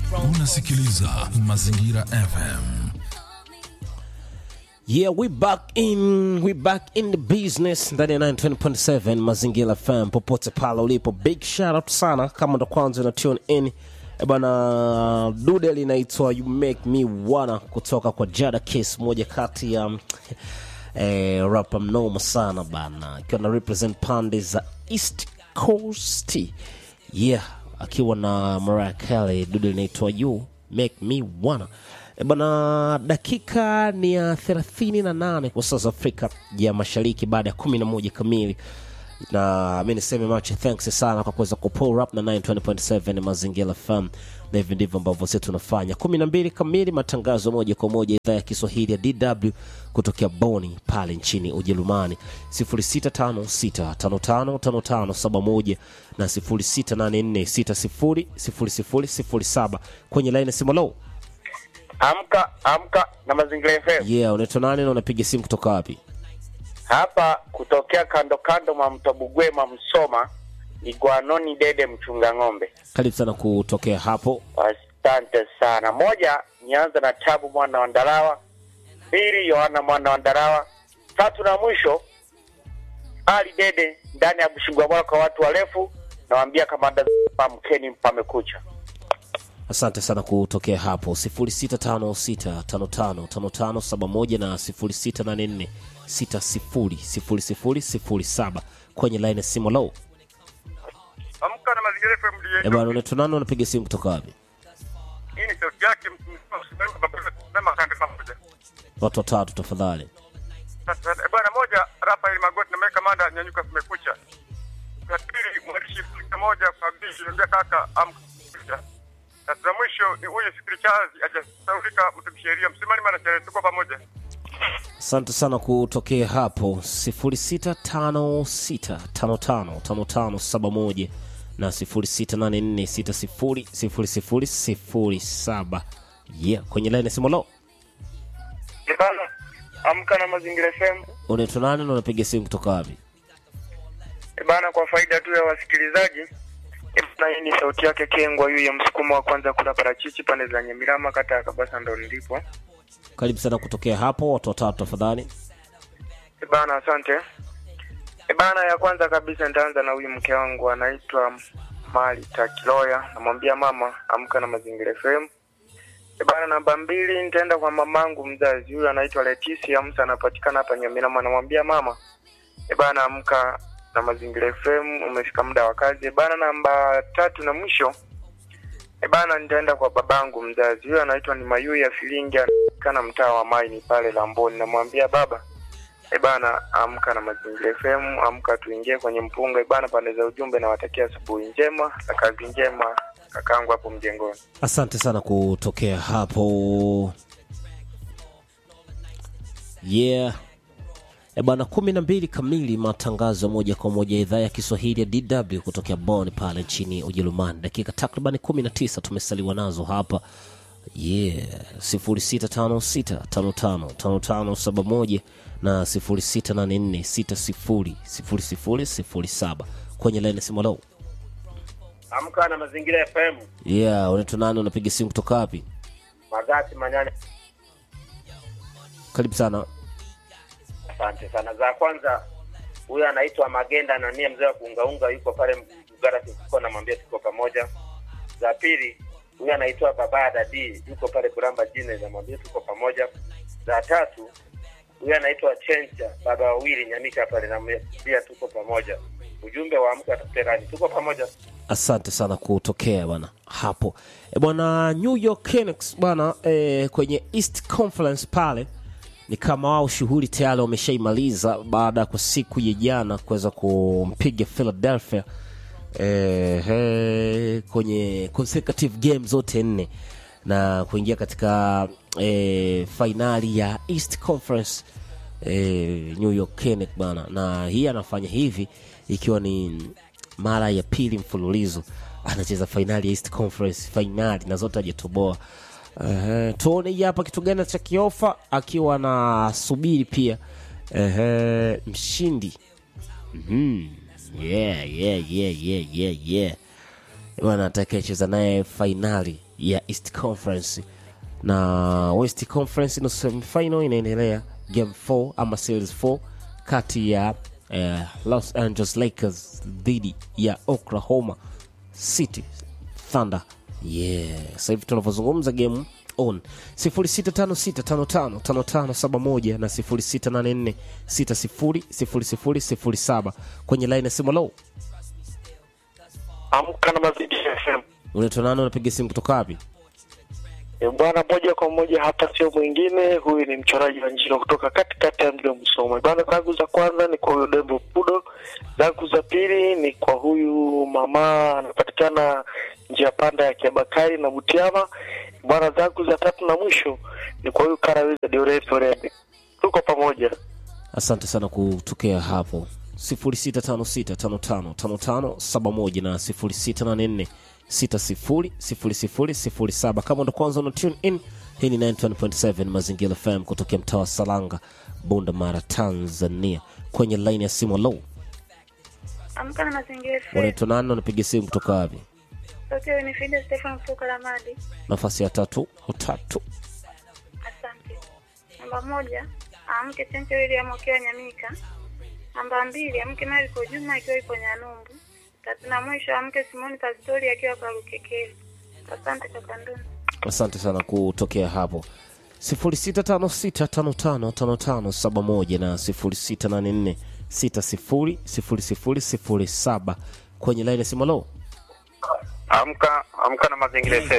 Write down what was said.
Unasikiliza Mazingira FM. Yeah, we back in we back in the business ndani ya 920.7 Mazingira FM popote pale ulipo. Big shout out sana kama ndo kwanza na tune in. E bana dude linaitwa You Make Me Wanna kutoka kwa Jada Kiss, moja kati ya eh, rapa mnoma sana bana, akiwa na represent pande za East Coast. Yeah, akiwa na Mariah Carey, dude linaitwa You Make Me Wanna. E bana, dakika ni ya 38 kwa saa za Afrika ya Mashariki baada ya 11 kamili na mi niseme mache thanks sana kwa kuweza kupull up na 920.7 mazingira FM na hivi ndivyo ambavyo sisi tunafanya 12 kamili matangazo moja kwa moja idhaa ya Kiswahili ya DW kutokea Boni pale nchini Ujerumani 0656555571 na 0684600007 kwenye line ya simu low Amka amka na Mazingira FM yeah unaitwa nani na unapiga simu kutoka wapi hapa kutokea kando kando mwa mto Bugwema Msoma, ni Gwanoni Dede mchunga ng'ombe. karibu sana kutokea hapo Asante sana. Moja, nianza na Tabu mwana wa Ndalawa, pili Yohana mwana wa Ndalawa, tatu na mwisho Ali Dede ndani ya Bushigwa bora kwa watu warefu. Nawaambia kamanda, pamkeni pamekucha. asante sana kutokea hapo 0656555571 na 0684600007 kwenye line ya simu low Amka na Mazingira FM Eh ndiye. bwana unaitwa nani unapiga simu kutoka wapi Hii ni sauti yake msimamizi baba sema kande pamoja. watu watatu tafadhali Sasa eh, bwana moja Rafael Magoti na Mike Kamanda nyanyuka kumekucha. Ya pili mwandishi moja kwa bishi ndio kaka amka. Sasa la mwisho ni huyu sikilichazi ajasaulika mtumsheria msimani maana sherehe tuko pamoja. asante sana kutokea hapo 0656555571 na 0684600007 yeah kwenye line ya simu low Bana, amka na Mazingira FM. unaitwa nani na unapiga simu kutoka wapi E bana, kwa faida tu ya wasikilizaji, e bana, hii ni sauti yake Kengwa yu ya msukumo wa kwanza kula parachichi pande za Nyamirama, kata ya Kabasa, ndo nilipo. karibu sana kutokea hapo watu watatu tafadhali E bana, asante. E bana, ya kwanza kabisa nitaanza na huyu mke wangu anaitwa Mali Takiloya, namwambia mama, amka na Mazingira FM. E bana, namba mbili nitaenda kwa mamangu mzazi, huyu anaitwa Leticia Musa, anapatikana hapa Nyamirama, namwambia mama, e bana, amka na Mazingira FM, umefika muda wa kazi. E bana, namba tatu na mwisho E bana, nitaenda kwa babangu mzazi, huyo anaitwa ni Mayu ya Filingi, anapatikana mtaa wa Maini pale Lamboni. Namwambia baba, e bana, amka na Mazingira FM, amka tuingie kwenye mpunga. E bana, pande za ujumbe, nawatakia asubuhi njema na kazi njema kakangu hapo mjengoni. asante sana kutokea hapo yeah e bwana kumi na mbili kamili matangazo moja kwa moja idhaa ya kiswahili ya dw kutokea bon pale nchini ujerumani dakika takriban 19 tumesaliwa nazo hapa yeah 0656555571 na 0684600007 kwenye laini simu lau Amka na Mazingira FM, yeah unaitwa nani unapiga simu kutoka wapi Magati Manyane. karibu sana Asante sana. Za kwanza, huyo anaitwa Magenda na nia mzee wa kuungaunga, yuko pale Mgara Kikuko, namwambia tuko pamoja. Za pili, huyo anaitwa Baba Dadi, yuko pale Kuramba Jine, namwambia tuko pamoja. Za tatu, huyo anaitwa Chencha, baba wawili Nyamika pale, namwambia tuko pamoja. Ujumbe wa amka tuterani, tuko pamoja. asante sana kutokea bwana hapo e bwana new york Knicks bwana e, kwenye east conference pale ni kama wao shughuli tayari wameshaimaliza baada ya kwa siku ya jana kuweza kumpiga philadelphia e, he, kwenye consecutive game zote nne na kuingia katika e, fainali ya east conference e, new york Knicks bana na hii anafanya hivi ikiwa ni mara ya pili mfululizo anacheza fainali ya east conference fainali na zote hajatoboa uh, tuone hii hapa kitu gani cha kiofa akiwa anasubiri pia uh, mshindi mm yeah, yeah, yeah, yeah, yeah, yeah. bwana atakayecheza naye fainali ya east conference na west conference nusu semifinal inaendelea game 4 ama series 4 kati ya eh, los angeles lakers dhidi ya oklahoma city thunder yeah sasa hivi tunavyozungumza game on 0656555571 na 0684600007 kwenye line ya simu low Amka na Mazingira FM. unaitwa nani unapiga simu kutoka wapi E, bwana, moja kwa moja hapa sio mwingine, huyu ni mchoraji wa njino kutoka katikati ya mji wa Musoma. Bwana, zangu za kwanza ni kwa huyu Dembo Pudo, zangu za pili ni kwa huyu mama anapatikana njia panda ya Kiabakari na Butiama. Bwana, zangu za tatu na mwisho ni kwa huyu Karaweza Dioreto Rembe. Tuko pamoja. asante sana kutokea hapo 0656555571 na 0684600007 kama ndo kwanza una tune in hii ni 91.7 mazingira fm kutokea mtaa wa salanga bunda mara tanzania kwenye line ya simu low Amka na mazingira FM. unaitwa nani unapiga simu kutoka wapi Sauti ya Winifrida Stefan kutoka Lamadi. nafasi ya tatu utatu Asante. Namba moja, amke Chenche William akiwa Nyamika. Namba mbili, amke Mariko Juma akiwa ipo Nyanumbu. Tatu na mwisho, amke Simoni Pastori akiwa Karukekeli. Asante kaka Nduni. asante sana kutokea hapo 0656555571 na 0684600007 kwenye line ya simu low Amka amka na mazingira FM.